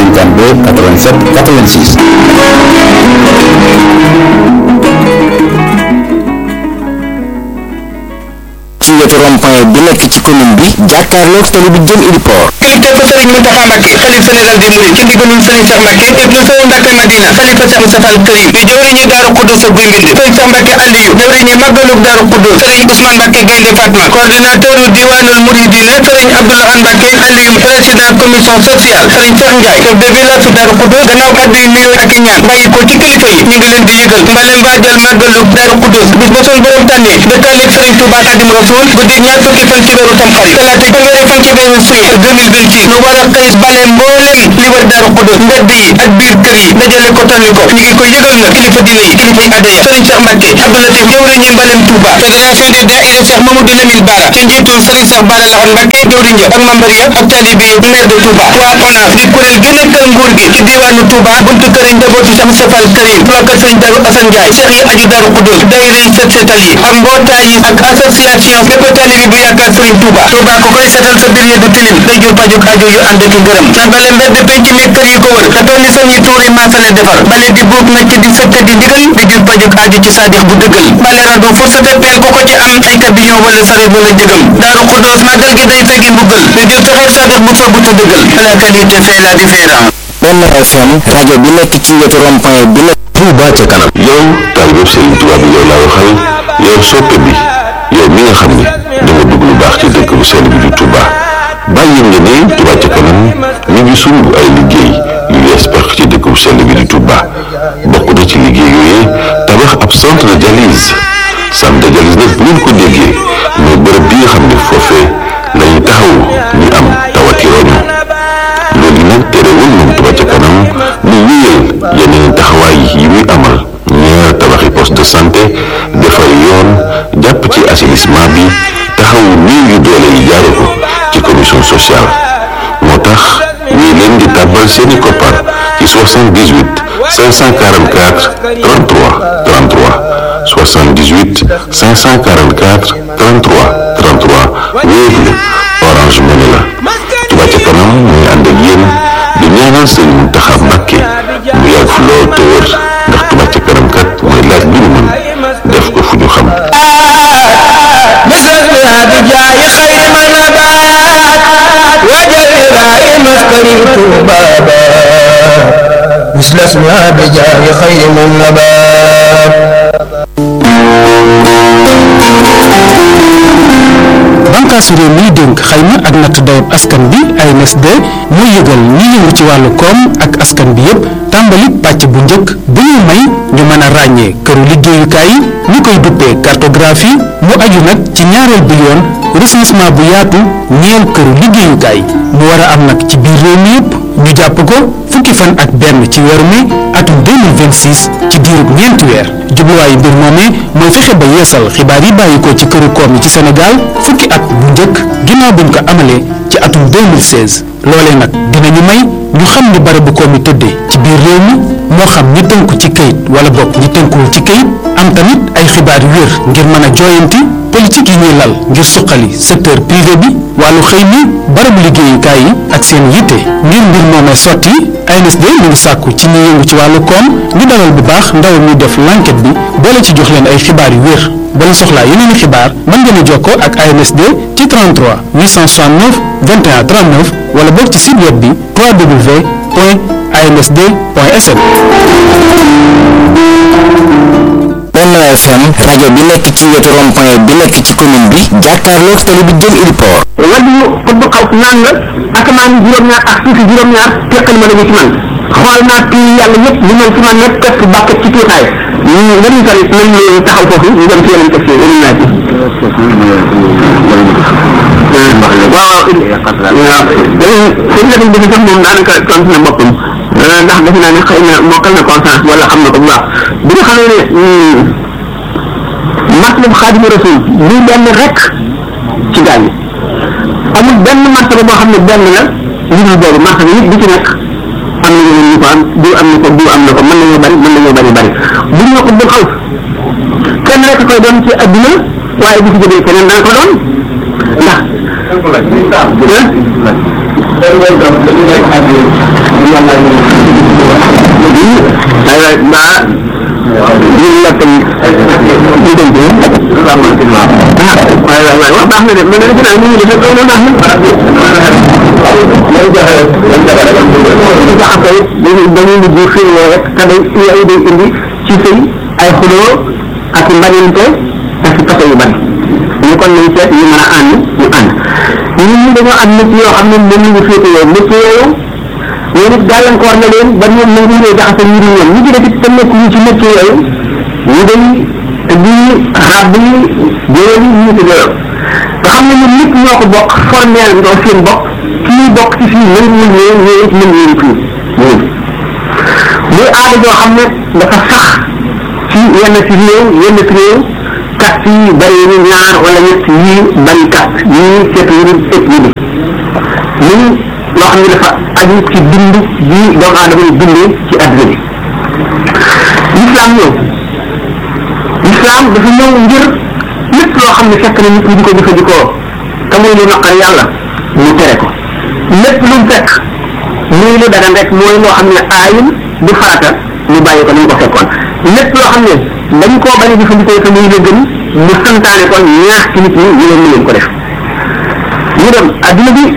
52 87 86 ci wetu rond-point bi nekk ci commune bi jàkkaarloog tali bi jëm Iliport kilifteef Serigne Mountakha Mbacké xalif général des mourides ci ndigalul Serigne Cheikh Mbacké ibnu Sow Mbacké Madina xalifa Cheikh Moustapha al Karim di jëwriñu Daaru Xuddus ak Guy Mbind Serigne Cheikh Mbacké Aliou jëwriñu Magalug Daaru Xuddus Serigne Ousmane Mbacké Gaynde Fatma coordinateur diwaanul Mouridina Serigne Abdourahmane Mbacké Aliou président commission sociale Serigne Cheikh Ndiaye chef de village su Daaru Xuddus gannaaw kàddu yi nuyoo ak i ñaan bàyyi ko ci kilifa yi ñu ngi leen di yëgal mbalem waajal Magalug Daaru Xuddus bis ba suñu borom tànnee ba tàlleeg Serigne Touba Xadim Rasul guddi ñaar fukki fan ci weeru Tamxarit talaata fanweeri fan ci weeru suye 2026 nu war a xëy bale mboolem li wër Daaru Xuddus mbedd yi ak biir kër yi dajale ko tànn ko ñu ngi koy yëgal nag kilifa diine yi kilifa yi adaya Serigne Cheikh Mbacké Abdou Latif jëwriñu mbalem Touba fédération des daïra Cheikh Mamadou Lamine Bara ci njiitul Serigne Cheikh Bara Lahad Mbacké jëwriñ ja ak membre ya ak taalibe yi maire de Touba waa ONAS di kuréel gi nekkal nguur gi ci diwaanu Touba buntu kër yi njabootu Cheikh Moustapha al Karim waa kër Serigne Darou Assane Ndiaye Cheikh yi aju Daaru Xuddus daïra yi set setal yi ak mbootaay yi ak association bépp taalibe bu yaakaar Serigne Touba Touba ku koy setal sa biir ya du tilim day jur pajuk aajo yu ànd ak ngërëm na bale mbedd penc mi kër yi ko wër te toll ni seen yi tuuri maasale defar bale di buub nacc di sëkk di digal di jur pajuk aajo ci saadix bu dëggal bale rado fourchette peel ku ko ci am ay camion wala saret wala jëgam Daaru Xuddus màggal gi day teggi mbugal di jur texeer saadix bu soobu te dëggal la qualité fait la différence benn FM rajo bi nekk ci wetu rond-point bi nekk Touba ca kanam yow taalibe Serigne Touba bi yow laa waxal yow soppe bi yow mi nga xam ne da nga bëgg lu baax ci dëkk bu sell bi di Touba bàyyi nga ne Touba ca kanam mi ngi sumb ay liggéey yu yees pex ci dëkk bu sell bi di Touba bokk na ci liggéey yooyu tabax ab centre de dialyse centre de dialyse nag bu ngeen ko déggee mooy bërëb bi nga xam ne foofee lañu taxaw ñu am tawati roño loolu nag terewul moom Touba ca kanam mu wéyal yeneen taxawaay yi muy amal ñeer tabaxi poste de santé defar yoon jàpp ci assainissement bi taxawu néew yu doole yi jaare ko ci commission sociale moo tax ñuy leen di tàbbal seeni koppar ci 78 544 33 33 78 544 33 33 Wave la Orange Money la Touba ca kanam mooy ànd ak yéen di ñaanal Sëriñ Mountakha Mbacké mu yàgg fi lool te wër ndax Touba ca kanam kat mooy laaj lu ñu mën def ko fu ñu xam مثل اسمها بجاه خير من نبات bànkaasu réew miy dénk xayma ak natt dayab askan bi ANSD mooy yëgal ñi yëngu ci wàllu koom ak askan bi yépp tàmbali pàcc bu njëkk bu ñu may ñu mën a ràññee këru liggéeyukaay yi ñu koy duppee cartographie mu aju nag ci ñaareel bi yoon recensement bu yaatu ñeel këru liggéeyukaay mu war a am nag ci biir réew mi yépp ñu jàpp ko fukki fan ak benn ci weeru mai atum 2026 ci diirub ñeenti weer jubluwaayu mbir moomee mooy fexe ba yeesal xibaar yi bàyyi ko ci këru koom yi ci Sénégal fukki at bu njëkk ginnaaw buñ ko amalee ci atum 2016 loolee nag dinañu may ñu xam ni barabu koom yi tëddee ci biir réew mi moo xam ñi tënku ci kayit wala bokk ñi tënkuwul ci kayit am tamit ay xibaar yu wér ngir mën a jooyanti politique yi ñuy lal ngir suqali secteur privé bi wàllu xëy mi barabu liggéeyukaay yi ak seen yitte ngir mbir moomee sotti ANSD mu ngi sàkku ci ñi yëngu ci wàllu koom ñu dalal bu baax ndaw mi def l'enquête bi boole ci jox leen ay xibaar yu wér bala soxlaa yeneen i xibaar mën ngeen a jokkoo ak ANSD ci 33 869 21 39 wala boog ci site web bi www.ansd.sn. Benno FM rajo bi nekk ci wetu rond-point bi nekk ci commune bi jàkkaarloog tali bi jëm Iliport wàllu xutbu xaw naan la asamaan yi juróom-ñaar ak suufi juróom-ñaar teqal ma lañu ci man xool naa tii yàlla yëpp li man ci man yëpp tekk bàkkat ci tuutaay ñu lañu sori nañ leen taxaw foofu ñu dem ci yeneen teg yeneen naaj yi waaw waaw sëñ Lamine bi sax moom daanaka tontu na boppam ndax defe naa ne xëy na mokkal na conscience wala xam na ko bu baax bi nga xamee ne matlab xaadimu rasul lii benn rek ci gaañ yi amul benn martaba boo xam ne benn la li dul boobu martaba yi bi ci nekk am na ñeneen ñu ko am diw am na ko diw am na ko mën nañoo bari mën nañoo bari bari bu ñu ko bul xaw kenn rek koy doon ci adduna waaye bu fi jógee keneen dana ko doon ndax aywa ba ñu la tam ñu dem ci waaye waaye wax baax na de man de ñu ngi def loolu baax na jaxase dañuy dañuy mujj xëy rek te day yooyu day indi ci sëy ay xuloo ak i mbañante ak i pase yu bari ñu kon nañ seet ñu mën a ànd ñu ànd ñun ñi dañoo am métier yoo xam ne moom la ñu féete yooyu métier yooyu ñoom it gàllankoor na leen ba ñoom nangu ñu jaxase ñu di ñoom ñu ci def it te nekk ñu ci métier yooyu ñu day di rab yi jëlee yi ñu ci jëloon nga xam ne ñun nit ñoo ko bokk formel ndoo seen bokk kii bokk ci fii nanguwul ñëw ñëw it nanguwul fii ñun muy aada joo xam ne dafa sax ci yenn ci réew yenn ci réew kast yi bari ñu ñaar wala ñett yii bari kast yii seet yu ëpp ñu di muy loo xam ne dafa aju ci dund bi doomu aadama yi dundee ci adduna bi l'islam ñëw l'islam dafa ñëw ngir lépp loo xam ne fekk na nit ñi di ko jëfandikoo te muy lu naqar yàlla mu tere ko lépp lu mu fekk muy lu dagan rek mooy loo xam ne aayul du farata ñu bàyyi ko ni ñu ko fekkoon lépp loo xam ne dañ koo bañ a jëfandikoo te muy la gën mu santaane kon ñaax ci nit ñi ñu leen ñu leen ko def ñu dem adduna bi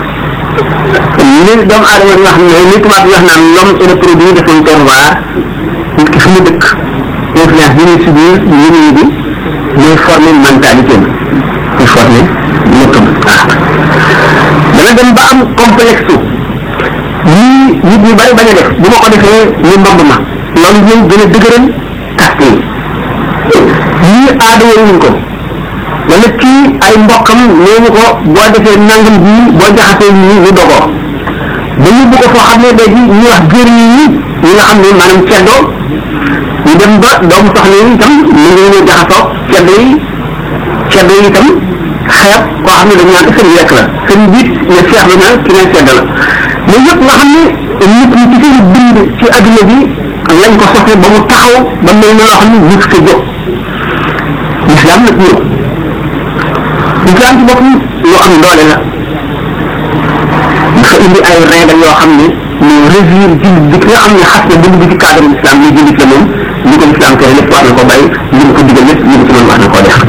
li doomu aadama di wax ne li tubaab di wax naan l'homme est le produit de son terroir nit ki fi mu dëkk influence bi ñuy subir yéneen bi mooy former mentalité am muy former nëkkam waaw dana dem ba am complexe lii nit ñi bari bañ a def bu ma ko defee ñu mbamb ma loolu ñëw gën a dëgëral kaste yi lii aada wuñ ko wala kii ay mbokkam nee ñu ko boo defee nangam bii boo jaxasee ñii ñu dogoo ba yóbbu ko foo xam ne léegi ñu wax jër yi ñi nga xam ne maanaam ceddoo ñu dem ba doomu soxna yi itam mu ngi ñu jaxasoo ceddo yi ceddo yi itam xeeb koo xam ne dañu naan seen lekk la seen biit ne seexlu na ki ne cedd la mais yëpp nga xam ne nit ñi ci seen bind ci adduna bi lañ ko soxle ba mu taxaw ba mel na loo xam ne nit ko jóg l'islam nag ñëw l'islam ci boppam lu am doole la dafa indi ay règle yoo xam ne ñu régir jullit bi ki nga xam ne xas na dugg bi ci cadre l'islam ni jullit la moom li ko l'islam tere lépp war na ko bàyyi li mu ko digal lépp li mu ci mën wax na koo def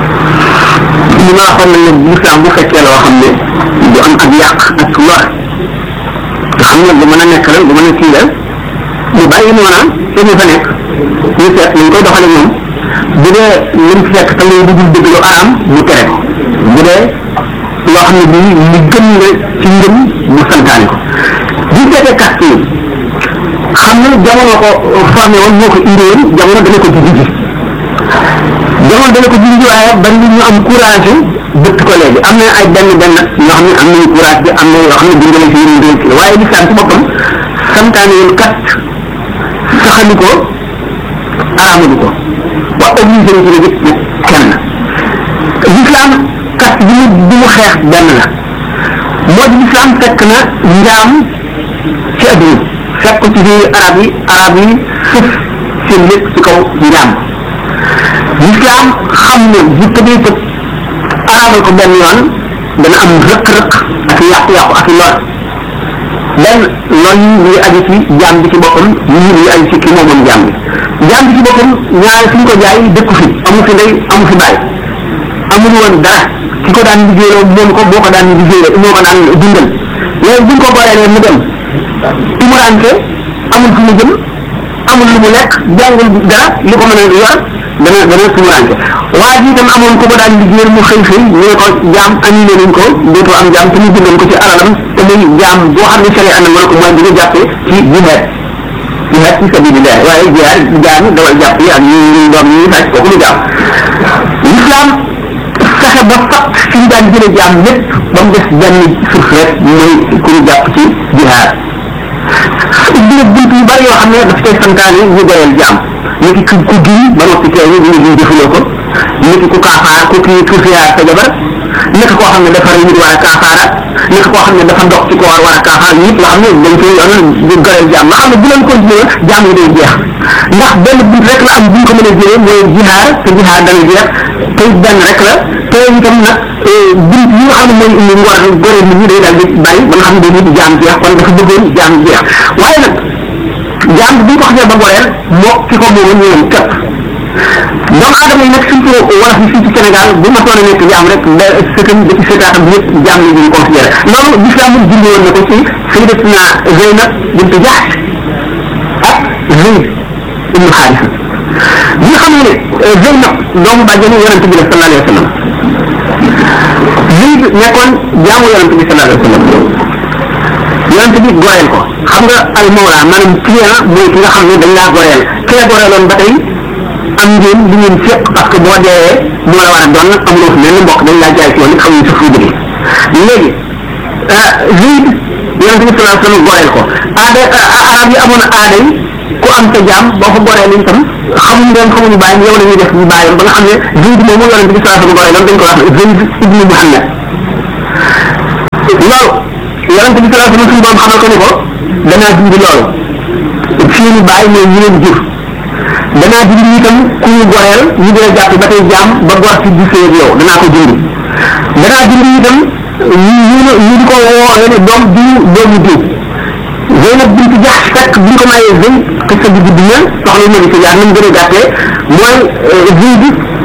li ma waxoon nañ ne l'islam bu fekkee loo xam ne du am ak yàq ak lor nga xam ne du mën a nekk la du mën a kii la mu bàyyi noona te ñu fa nekk ñu seet ñu koy doxale ñoom bu dee lim fekk te muy dugul dëgg lu araam mu tere ko bu dee loo xam ne bii li gën la ci ngëm mu santaane ko bu seetee kast yi xam ne jamono ko formé woon moo ko indi woon jamono dana ko jigi ji jamono dana ko jigi ji waaye bari ñu am courage bëtt ko léegi am na ay benn benn ñoo xam ne am nañu courage bi am na yoo xam ne dundale si yéen dundale si waaye lislaam ci boppam santaane woon kast saxali ko araamadu ko wa obligé na ci la gis kenn l'islam kast bi mu bi mu xeex benn la moo di l'islam fekk na njaam ci adduna fekk ko ci biir arab yi arab yi suuf seen lépp ci kaw njaam l'islam xam ne bu tëbee tëb arabal ko benn yoon dana am rëq-rëq ak yàqu-yàqu ak lor benn loolu yi ngi aju ci jaam bi ci boppam ñii ngi aju ci ki moomoom jaam bi jaam bi ci boppam ñaari fi ñu ko jaay dëkku fi amu fi ndey amu fi bàyyi amul woon dara ki ko daan liggéeyloo moom ko boo ko daan liggéeyloo moo ko daan dundal léegi buñ ko boolee mu dem tumurante amul fu mu jëm amul lu mu lekk jàngul dara li ko mën a yor dana dana tumurante waa ji itam amoon ko ko daan liggéeyal mu xëy xëy ñu ne ko jaam annulé nañ ko dootoo am jaam te ñu bindoon ko ci alalam te muy jaam boo xam ne sari anam na ko mooy bi nga jàppee ci jihaad jihaad ci sabilillah waaye jihaad jaam dawal jàpp yi ak ñu doom yi sàcc kooku lu jaam l'islam fexe ba fat fi ñu daan jële jaam lépp ba mu des benn suuf rek mooy ku ñu jàpp ci jihaad ubbi nag bunt yu bari yoo xam ne daf koy santaane ñu doyal jaam niki ku ku giñ ba noppi tey ñu ñu defuloo ko niki ku kaafaar ku kii ku fiyaar sa jabar niki koo xam ne dafa rëy nit war a kaafaara niki koo xam ne dafa dox ci ko war war a kaafaar yëpp nga xam ne dañ koy yoon di doyal jaam nga xam ne bu leen continué jaam yi day jeex ndax benn bunt rek la am bu ñu ko mën a jëlee mooy jihaar te jihaar dana jeex te benn rek la te itam nag bunt yi nga xam ne mooy indi ngor gore nit ñi day daal di bàyyi ba nga xam ne day nit jaam jeex kon dafa bëggoon jaam jeex waaye nag jaam bi bu ko xasee ba goreel moo ki ko moomoon ñu yem képp doomu aadama yi nag surtout wolof yi fii ci Sénégal bu ma soon a nekk jaam rek da sëtam ba ci sëtaatam yëpp jaam la ñuy considéré loolu l'islam mu jindi woon na ko ci sayyidatuna Zeynab bint Jahsh ak Zayd ibnu Xaarisa bi nga xam ne Zeynab doomu bàjjenu yonente bi la sallallahu alayhi wa sallam Zayd nekkoon jaamu yonente bi sallallahu alayhi wa sallam yonente bi goreel ko xam nga al mawla maanaam client mooy ki nga xam ne dañ laa goreel ki la goreeloon ba tey am ngeen li ngeen féq parce que boo deewee moo la war a doon amuloo fi mel ni mbokk dañ laa jaay ci woon it xamuñ sa fu jóge léegi Zayd yonente bi sallallahu alayhi wa sallam goreel ko aada arab yi amoon aada yi ku am sa jaam boo ko goreel itam xamuñ leen xamuñu bàyyam yow la ñuy def ñu bàyyam ba nga xam ne Zayd moomu yonente bi sallallahu alayhi wa sallam goreeloon dañ ko wax Zayd ibnu Muhammad loolu yonente bi sallallahu alayhi wa sallam suñu borom xamal ko ni ko danaa dindi loolu fii ñu bàyyi mooy ñu leen jur danaa dindi itam ku ñu goreel ñu dina jàpp ba tey jaam ba gor ci gisee ak yow danaa ko dindi danaa dindi itam ñu ñu ñu di ko woowee ne doom diw doomu diw Zeynab bint Jahsh fekk bi ñu ko mayee Zeyd xista bi gudd na soxla na ci jaar ni mu gën a gàttee mooy Zeyd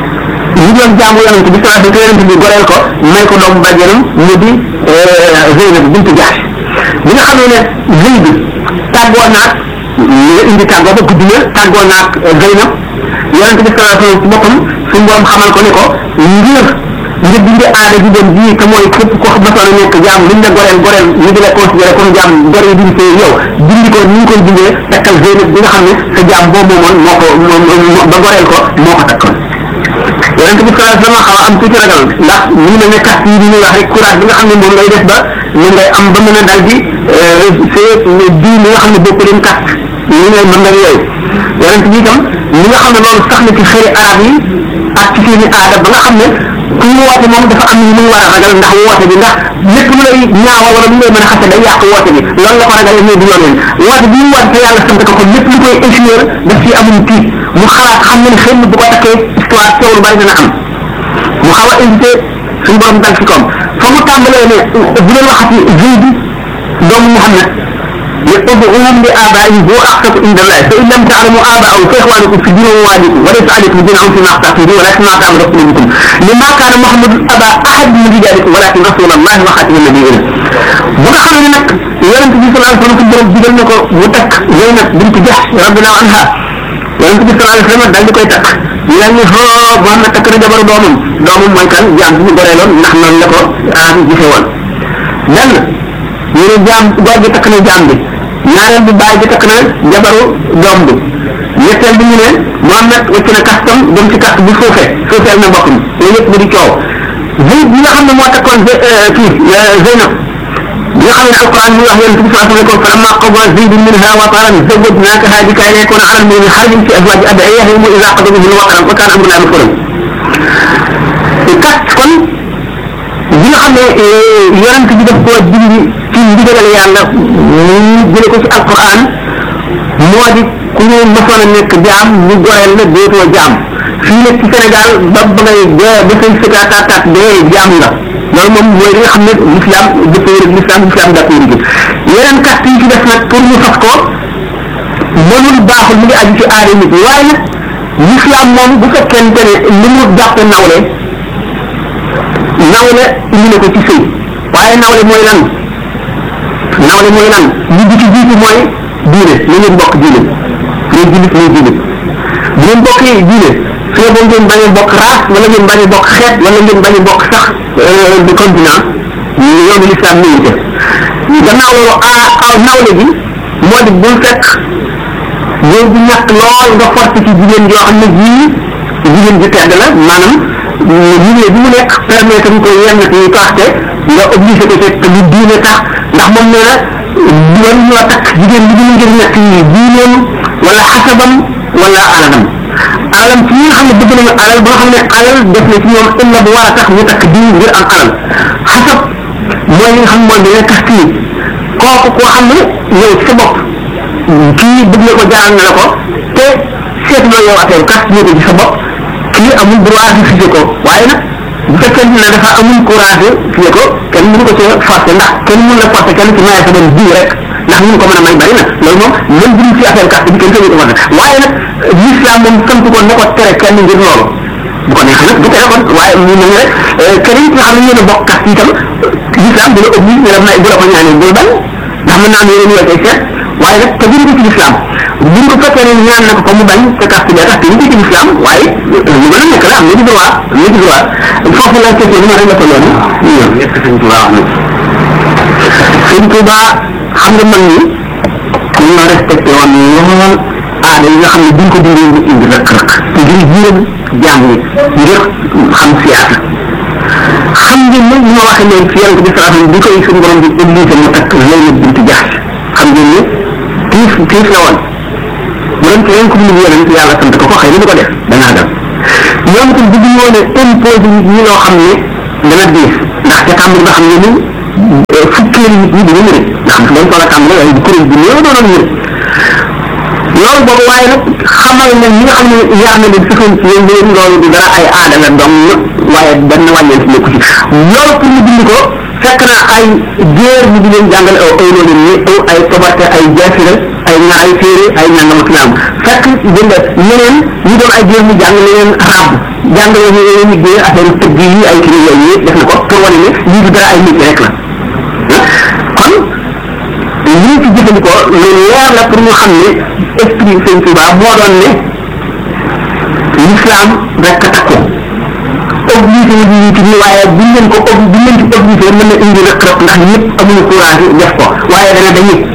ñu doon jaamu yonent bi sallallahu alayhi wa sallam bi goreel ko may ko doomu bàjjenam mu di Zeynab bint Jahsh bi nga xamee ne Zeyd tàggoo naag nga indi tàggoo ba guddi na tàggoo naag Zeynab yonent bi sallallahu alayhi wa sallam ci boppam suñu borom xamal ko ne ko ngir nga dindi aada ji doon bii te mooy képp ko masoon a nekk jaam liñ la goreel goreel ñu di la considéré comme jaam gor yi diñ see yow dindi ko ni ñu koy dindee takkal Zeynab bi nga xam ne sa jaam boobu moomoon moo ko moo ba goreel ko moo ko takkoon yonent bi sallallahu alayhi wa sallam xaw a am tuuti ragal ndax ñu mel ne carte yi ñuy wax rek courage bi nga xam ne moom ngay def ba mu ngay am ba mën a dal di see di li nga xam ne bokk leen carte ñu ngay mën nga yooyu yonent bi itam li nga xam ne loolu sax na ci xëri arab yi ak ci seeni aada ba nga xam ne ku ñu woote moom dafa am ñu muy war a ragal ndax woote bi ndax lépp lu lay ñaawal wala lu lay mën a xase day yàq woote bi loolu la ko ragal ñëw di yoon leen woote bi ñu woote te yàlla sant ko ko lépp lu koy échouer daf ci amul tiit mu xalaat xam ne xëy na bu ko takkee histoire coow lu bari dana am mu xaw a invité suñu borom dal ci koom fa mu tàmbalee ne bu leen waxati Zayd doomu Muhammad ادعوهم لآبائهم هو أقسط عند الله فإن لم تعلموا آباءهم فإخوانكم في الدين ووالدكم وليس عليكم جناح فيما أخطأتم به ولكن ما تعمل قلوبكم لما كان محمد أبا أحد من رجالكم ولكن رسول الله وخاتم النبيين بغا خامل نك يونس بي صلى الله عليه وسلم borom digal nako mu tak Zainab bint Jahsh radiyallahu anha yonent bi sallallahu alayhi wasallam dal di koy takk yàlla ni ho Muhammad takk na jabaru doomam doomam mooy kan jaam bi ñu goreeloon ndax noonu la ko arab yi gisee woon benn ñu ne jaam góor gi takk na jaam bi ñaareel bi baay bi takk na jabaru doom bi ñetteel bi ñu ne Muhammad wacc na kastam dem ci kast bi suufee suufeel na mbokk mi loolu yëpp di coow Zayd bi nga xam ne moo takkoon kii Zeynab bi nga xam ne alquran mu wax yonent bi sallallahu alayhi wa sallam falamma qada Zayd minha wataran zawwajnakaha bika yakuna ala al-mu'minina harajun fi azwaji ad'iyahum idha qada minhum wataran wa kana amrullahi maf'ulan kast kon bi nga xam ne yonent bi daf koo dindi ci ndigalal yàlla ñu jële ko ci alquran moo di ku ñu mësoon a nekk jaam ñu goreel la dootoo jaam fii nag ci Sénégal ba ba ngay dee ba say sëkkaataat dee jaam nga loolu moom mooy li nga xam ne l'islam dëppoo rek l'islam l'islam d'accord gi yeneen carte yi ci def nag pour ñu fas ko mënul baaxul mu ngi aju ci aada nit ñi waaye nag l'islam moom bu fekkente ne li mu dàppe nawle nawle indi na ko ci sëy waaye nawle mooy lan nawle mooy lan li bi ci jiitu mooy diine na ngeen bokk diine ngay jullit ngay jullit bu ngeen bokkee diine su boo ngeen bañ a bokk race wala ngeen bañ a bokk xeet wala ngeen bañ a bokk sax de continent yoonu l'islam ni ñu gannaaw loolu a nawle bi moo di bul fekk góor bu ñàkk lool nga force ci jigéen joo xam ne jii jigéen ju tedd la maanaam milieu bi mu nekk permettre ñu ko yenn ci paxte nga obligé ko te lu diine tax ndax moom nee na doon ñoo takk jigéen bi ñu ngir nekk yi diineem wala xasabam wala alalam alalam ci ñi nga xam ne bëgg nañu alal ba nga xam ne alal def na ci ñoom illa bu war a tax ñu takk diin ngir am alal xasab mooy li nga xam mooy dina tax kii kooku koo xam ne yow ci sa bopp kii bëgg na ko jaaral na la ko te seet na yow affaire kas ñu ko ci sa bopp kii amul droit di fise ko waaye nag bu fekkee ne dafa amul courage fii ko kenn mënu ko ci forcer ndax kenn mënu la forcer kenn ci maye sa doon bii rek ndax ñu ko mën a may bari na loolu moom même bu ñu ci affaire carte bi kenn sañu ko forcer waaye nag l'islam moom sant ko ne ko tere kenn ngir loolu bu ko neexee nag du tere kon waaye mu mel rek keneen ki nga xam ne yéen a bokk carte yi tam l'islam du la oblige ne la may bu la ko ñaanee bul bañ ndax mën naa am yéen ñoo koy seet waaye nag te biir ci l'islam buñ ko fekkee ne ñaan na ko ko mu bañ te carte bi tax te ci l'islam waaye lu mën a nekk la am na ci droit am na ci droit foofu la question bi ma rek la ko loolu ñu ñëw est-ce que sëñ Touba wax na sëñ Touba xam nga mag ñi ñoo respecté woon lool aada yi nga xam ne buñ ko dindee ñu indi rek rek ngir jiiram jaam ñi ngir xam siyaasa xam ngeen ne ñu ma waxee leen ci yonent bi sallallahu alayhi wasallam bi koy suñu borom di obligé mu takk Zaynab bint Jahsh xam ngeen ne tiif tiif la woon bu doon keneen ku mu yonent yàlla sant ko ko xëy na du ko def danaa dem ñoom itam bëgg ñoo ne imposé nit ñi loo xam ne dana diis ndax ca tàmbali ba xam ne ni fukkeeli nit ñi dina mëri nga xam dañ toll a tàmbali waaye bu kuréel bi néew doonoon mëri loolu boobu waaye nag xamal ne ñi nga xam ne yaar na leen sëfoon ci yéen leen loolu du dara ay aada la dong waaye benn wàññeen si nekku ci loolu pour ñu bind ko fekk na ay géer ñu di leen jàngal aw aw loolu ñi aw ay tobarte ay jaasira ay ña ay téere ay ñangam ak naam fekk jënd ñeneen ñu doon ay géer ñu jàng leen rab jàngale ñu leen ñu géer affaire tëgg yi ay kii yooyu yëpp def na ko pour wane ne lii du dara ay nit rek la kon lii ci jëfandikoo lu leer la pour ñu xam ne esprit sëñ Touba moo doon ne l'islam rek a takku obligé nit ñi ci nii waaye buñ leen ko ob buñ leen ci obligé mën na indi rek rek ndax ñëpp amuñu courage def ko waaye dana dañuy